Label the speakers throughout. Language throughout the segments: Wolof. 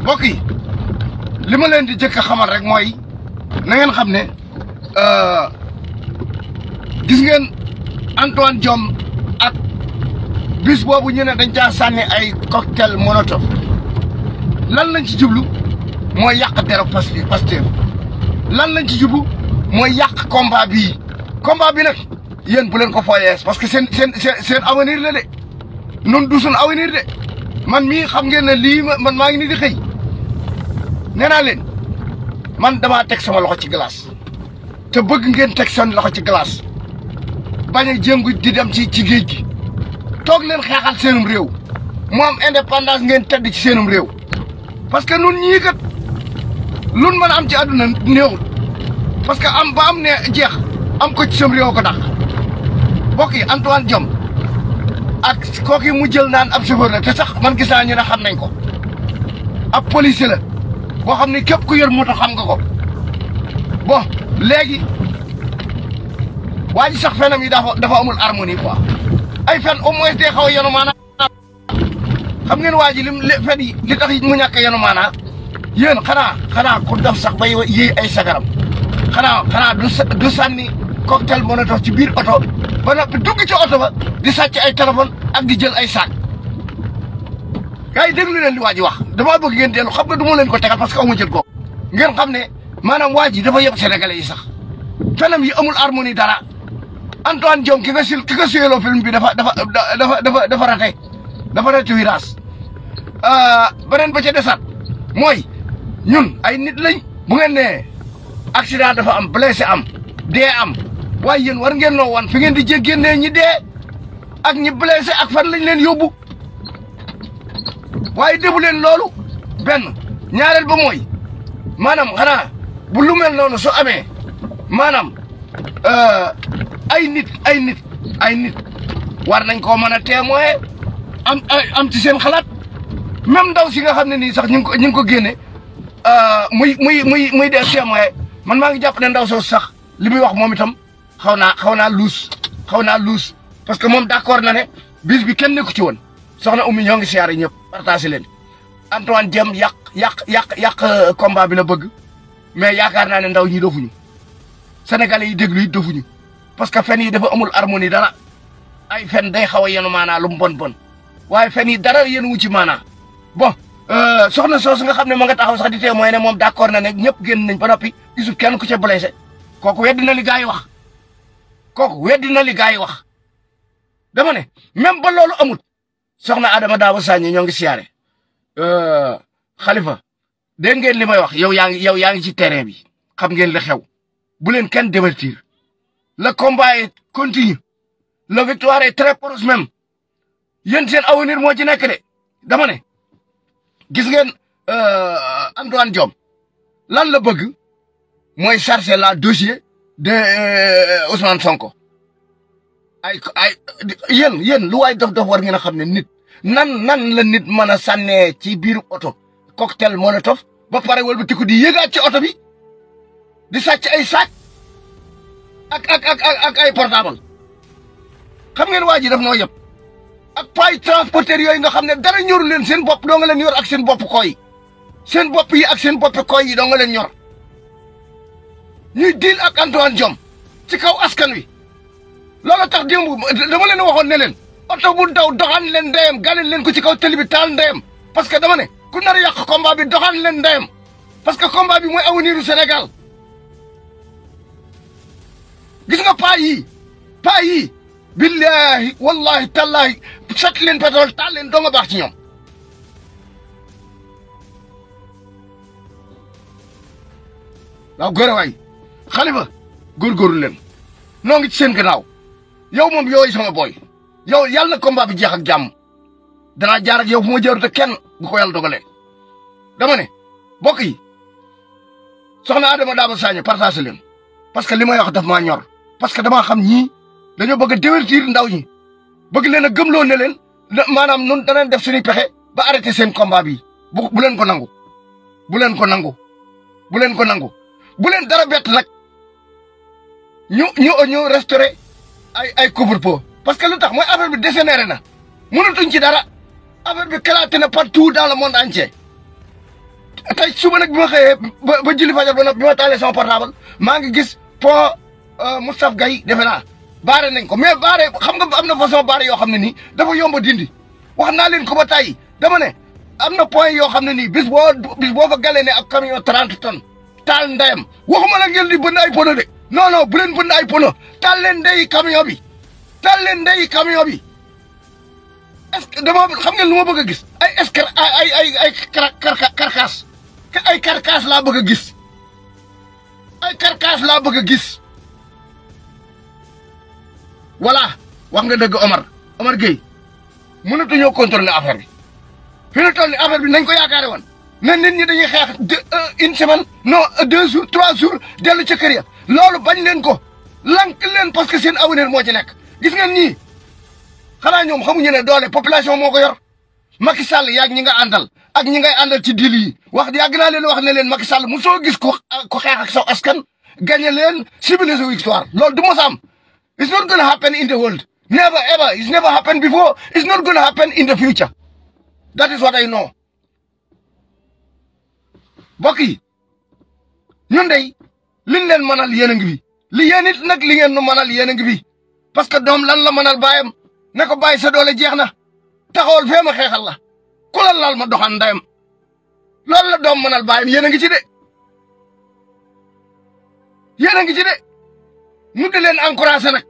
Speaker 1: mbokk yi li ma leen di jëkk a xamal rek mooy na ngeen xam ne gis ngeen Antoine Diome ak bis boobu ñu ne dañ caa sànni ay cocktail molotov lan lañ ci jublu mooy yàq dero Pastef lan lañ ci jublu mooy yàq combat bii combat bi nag yéen bu leen ko fooyees parce que seen seen seen seen avenir la de noonu du suñ avenir de man mii xam ngeen ne lii man maa ngi ni di xëy nee naa leen man damaa teg sama loxo ci glace te bëgg ngeen teg seen loxo ci glace bañ a jéngu di dem ci ci géej gi toog leen xeexal seenum réew mu am indépendance ngeen tedd ci seenum réew parce que nun ñii kat lun mën a am ci àdduna néewul parce que am ba am ne jeex am ko ci sam réew ko dàq mbokk yi Antoine Diome ak kooki mu jël naan ab chauffeur la te sax man gis naa ñu ne xam nañ ko ab policier la boo xam ne képp ku yor moto xam nga ko bon léegi waa ji sax fenam yi dafa dafa amul harmonie quoi ay fen au moins day xaw a yenu maanaa xam ngeen waa ji lim fen yi li tax mu ñàkk a yenu maanaa yéen xanaa xanaa ku def sax bay yéey ay sagaram xanaa xanaa du du sànni cocktail molotov ci biir oto ba noppi dugg ci oto ba di sàcc ay téléphone ak di jël ay saak gars yi déglu leen li waa ji wax damaa bëgg ngeen dellu xam nga du ma leen ko tegal parce que amu jël ko ngeen xam ne maanaam waa ji dafa yëpp sénégalais yi sax fenam yi amul harmonie dara Antoine Diome ki nga sil ki nga suyeloo film bi dafa dafa dafa dafa dafa raté dafa raté virage beneen ba ca desaat mooy ñun ay nit lañ bu ngeen nee accident dafa am blessé am dee am waaye yéen war ngeen noo wan fi ngeen di jég génnee ñi dee ak ñi blessé ak fan lañ leen yóbbu waaye defu leen loolu benn ñaareel ba mooy maanaam xanaa bu lu mel noonu su amee maanaam ay nit ay nit ay nit war nañ koo mën a témoin am am ci seen xalaat même ndaw si nga xam ne nii sax ñu ngi ko ñu ngi ko génne muy muy muy muy def témoin man maa ngi jàpp ne ndaw soosu sax li muy wax moom itam xaw naa xaw naa luus xaw naa luus parce que moom d'accord na ne bis bi kenn nekku ci woon soxna Oumy ñoo ngi siyaare ñëpp partagé leen Antoine Diome yàq yàq yàq yàq combat bi la bëgg mais yaakaar naa ne ndaw ñi dofuñu sénégalais yi déglu yi dofuñu parce que fen yi dafa amul harmonie dara ay fen day xaw a yenu maanaa lu mu bon bon waaye fen yi dara yenu wu ci maanaa bon soxna soosu nga xam ne ma nga taxaw sax di témoin ne moom d'accord na ne ñëpp génn nañ ba noppi gisul kenn ku ca blessé kooku weddi na li gars yi wax kooku weddi na li gars yi wax dama ne même ba loolu amut soxna Adama Daawa Sagne ñoo ngi siyaare xalifa dégg ngeen li may wax yow yaa ngi yow yaa ngi ci terrain bi xam ngeen li xew bu leen kenn divertir le combat est continue la victoire est très proche même yéen seen avenir moo ci nekk de dama ne gis ngeen Antoine Diome lan la bëgg mooy charger la dossier de Ousmane Sonko ay ay yéen yéen lu waay dof dof war ngeen a xam ne nit nan nan la nit mën a sànnee ci biir oto cocktail molotov ba pare wëlbatiku di yëgaat ci oto bi di sàcc ay sac ak ak ak ak ay portable xam ngeen waa ji daf noo yëpp ak paay transporteur yooyu nga xam ne dara ñoru leen seen bopp doo nga leen yor ak seen bopp koy seen bopp yi ak seen bopp koy yi doo nga leen ñor ñuy diil ak Antoine Diome ci kaw askan wi loolu tax démb dama leen waxoon ne leen oto bu daw doxaan leen ndeyam gàllin leen ko ci kaw tëli bi taal ndeyam parce que dama ne ku nar a yàq combat bi doxaan leen ndeyam parce que combat bi mooy avenir du Sénégal gis nga paa yii paa yii billahi wallahi tallahi sat leen pétrole taal leen doo nga baax ci ñoom waaw góor waay xalifa góorgóorlu leen noo ngi ci seen gannaaw yow moom yooyu sama booy yow yàlla na combat bi jeex ak jàmm danaa jaar ak yow fu ma jaarute kenn bu ko yàlla dogalee dama ne mbokk yi soxna Adama Daba Sagne partagé leen parce que li may wax daf maa ñor parce que damaa xam ñii dañoo bëgg a divertir ndaw ñi bëgg leen a gëmloo ne leen maanaam nun danañ def suñuy pexe ba arrêté seen combat bi bu bu leen ko nangu bu leen ko nangu bu leen ko nangu bu leen dara bett nag ñu ñu ñu restauré ay ay couvre-feu parce que lu tax mooy affaire bi dégénéré na mënatuñ ci dara affaire bi éclaté na partout dans le monde entier tey suba nag bi ma xëyee ba ba julli fajar ba nag bi ma taalee sama portable maa ngi gis pont Moustapha Gaye defe naa baare nañ ko mais baare xam nga am na façon baare yoo xam ne nii dafa yomb dindi wax naa leen ko ba tàyyi dama ne am na point yoo xam ne nii bis boo bis boo fa galee ne ab camion 30 tonnes taal ndeyam waxuma la ngeen di bënn ay pono de non non bu leen bënn ay pono taal leen ndeyi camion bi taal leen ndeyi camion bi est-ce que dama xam ngeen lu ma bëgg a gis ay est-ce que ay ay ay carcasse ay carcasse laa bëgg a gis ay carcasse laa bëgg a gis voilà wax nga dëgg Omar Omar Gueye mënatuñoo contrôler affaire bi fi ñu toll ni affaire bi nañ ko yaakaare woon ne nit ñi dañuy xeex deux une semaine non deux jours trois jours dellu ca kër ya loolu bañ leen ko lank leen parce que seen avenir moo ci nekk gis ngeen ñii xanaa ñoom xamuñu ne doole population moo ko yor Macky Sall yaag ñi nga àndal ak ñi ngay àndal ci dil yi wax yàgg naa leen wax ne leen Macky Sall mu soo gis ko ko xeex ak saw askan gagné leen civiliser sa victoire loolu du mos a am it's not gonna happen in the world never ever it's never happened before it's not gonna happen in the future that is what I know mbokk yi ñun dey liñ leen mënal yéen a ngi fi li yéen it nag li ngeen nu mënal yéen a ngi fi parce que doom lan la mënal baayam ne ko bàyyi sa doole jeex na taxawal fee ma xeexal la ku la laal ma doxan ndayam loolu la doom mënal baayam yéen a ngi ci de yéen a ngi ci de ñu di leen encouragé nag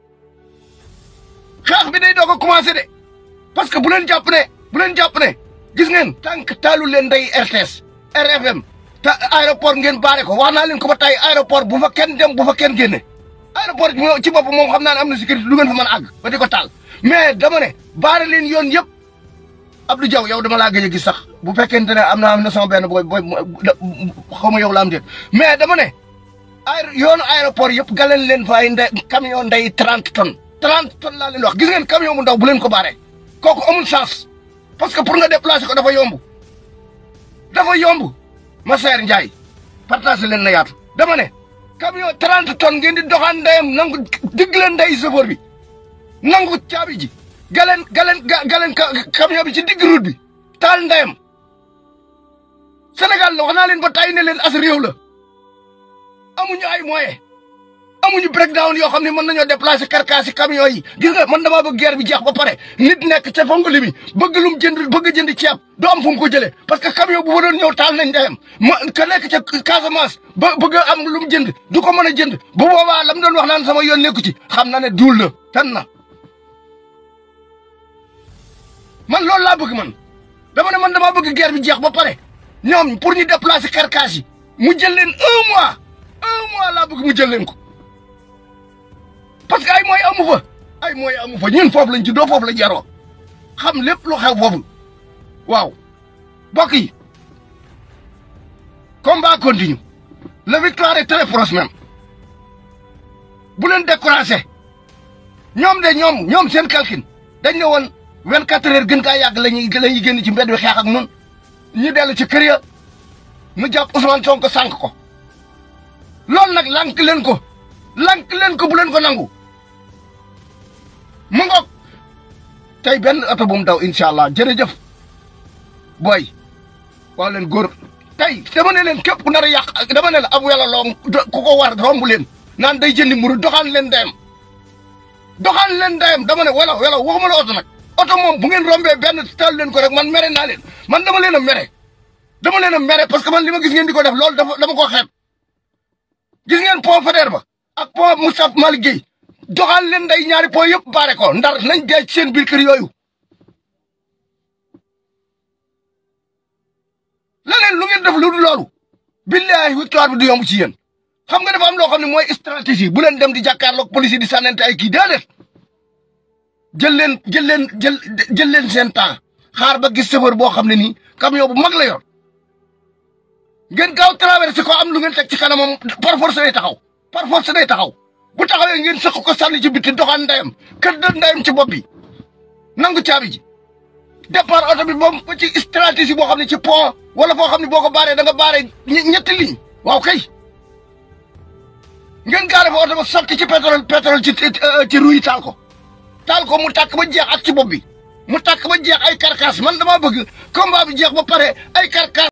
Speaker 1: xeex bi day doog a commencé de parce que bu leen jàpp ne bu leen jàpp ne gis ngeen tànk taalu leen day RTS RFM te aéroport ngeen baare ko wax naa leen ko ba tey aéroport bu fa kenn dem bu fa kenn génne aéroport ci bopp moom xam naa ne am na sécurité lu ngeen fa mën a àgg ba di ko taal mais dama ne baare leen yoon yëpp Abdou Diaw yow dama laa gëj a gis sax bu fekkente ne am na am na sama benn booy booy xaw ma yow la am déet mais dama ne ay yoonu aéroport yëpp galeen leen fa ay nde camion ndey 30 tonnes 30 tonnes laa leen wax gis ngeen camion bu ndaw bu leen ko baare kooku amul chance parce que pour nga déplacer ko dafa yomb dafa yomb ma seer Ndiaye partagé leen na yaatu dama ne camion 30 tonnes ngeen di doxaan ndeyam nangu digg leen ndey chauffeur bi nangu caabi ji galeen galeen galeen camion bi ci digg route bi taal ndeyam Sénégal la wax naa leen ba tàyyi ne leen as réew la amuñu ay moyen amuñu breakdown yoo xam ne mën nañoo déplacer carcasse camion yi gis nga man damaa bëgg guerre bi jeex ba pare nit nekk ca fongoli bi bëgg lum jënd bëgg jënd ceeb du am fu mu ko jëlee parce que camion bu fa doon ñëw taal nañ ndeyam ma ka nekk ca Casamance ba bëgg am lu mu jënd du ko mën a jënd bu boobaa lam doon wax naan sama yoon nekku ci xam na ne duul la tan na man loolu laa bëgg man dama ne man damaa bëgg guerre bi jeex ba pare ñoom pour ñu déplacer carcasse yi mu jël leen un mois un mois laa bëgg mu jël leen ko parce que ay mooy amu fa ay mooy amu fa ñun foofu lañ ci doo foofu lañ yaroo xam lépp lu xew foofu waaw mbokk yi combat continue la victoire est très proche même bu leen découragé ñoom de ñoom ñoom seen calcul dañ ne woon vingt quatre heures gën kaa yàgg lañuy la ñuy génn ci mbedd bi xeex ak nun ñu dellu ci kër ya nu jàpp Ousmane Sonko sànq ko loolu nag lank leen ko lank leen ko bu leen ko nangu mu ngoog tey benn oto bu mu daw incha allah jërëjëf booy waaw leen góor tey dama ne leen képp ku nar a yàq dama ne la ab wela loo ku ko war romb leen naan day jëndi mburu doxaan leen ndeyam doxaan leen ndeyam dama ne wela wela waxuma la oto nag oto moom bu ngeen rombee benn tal leen ko rek man mere naa leen man dama leen a mere dama leen a mere parce que man li ma gis ngeen di ko def loolu dafa dama ko xeeb gis ngeen pont Faidherbe ba ak pont Moustapha Malick Guèye doxal leen nday ñaari pont yëpp baare ko ndar nañ dee ci seen biir kër yooyu leneen lu ngeen def lu dul loolu billahi victoire bi du yomb ci yéen xam nga dafa am loo xam ne mooy stratégie bu leen dem di jàkkaarloog police yi di sànnante ay kii déedéet jël leen jël leen jël jël leen seen temps xaar ba gis chauffeur boo xam ne nii camion bu mag la yor ngeen gaaw traversé ko am lu ngeen teg ci kanamam par force day taxaw par force day taxaw bu taxawee ngeen sëq ko sànni ci biti doxaan ndeyam kër da ndeyam ci bopp bi nangu caabi ji départ oto bi moom ba ci stratégie boo xam ne ci pont wala foo xam ne boo ko baaree da nga baaree ñetti ligne waaw kay ngeen gaare fa oto ba sotti ci pétrole pétrole ci ci ruy taal ko taal ko mu tàkk ba jeex ak ci bopp bi mu tàkk ba jeex ay carcasse man damaa bëgg combat bi jeex ba pare ay carcasse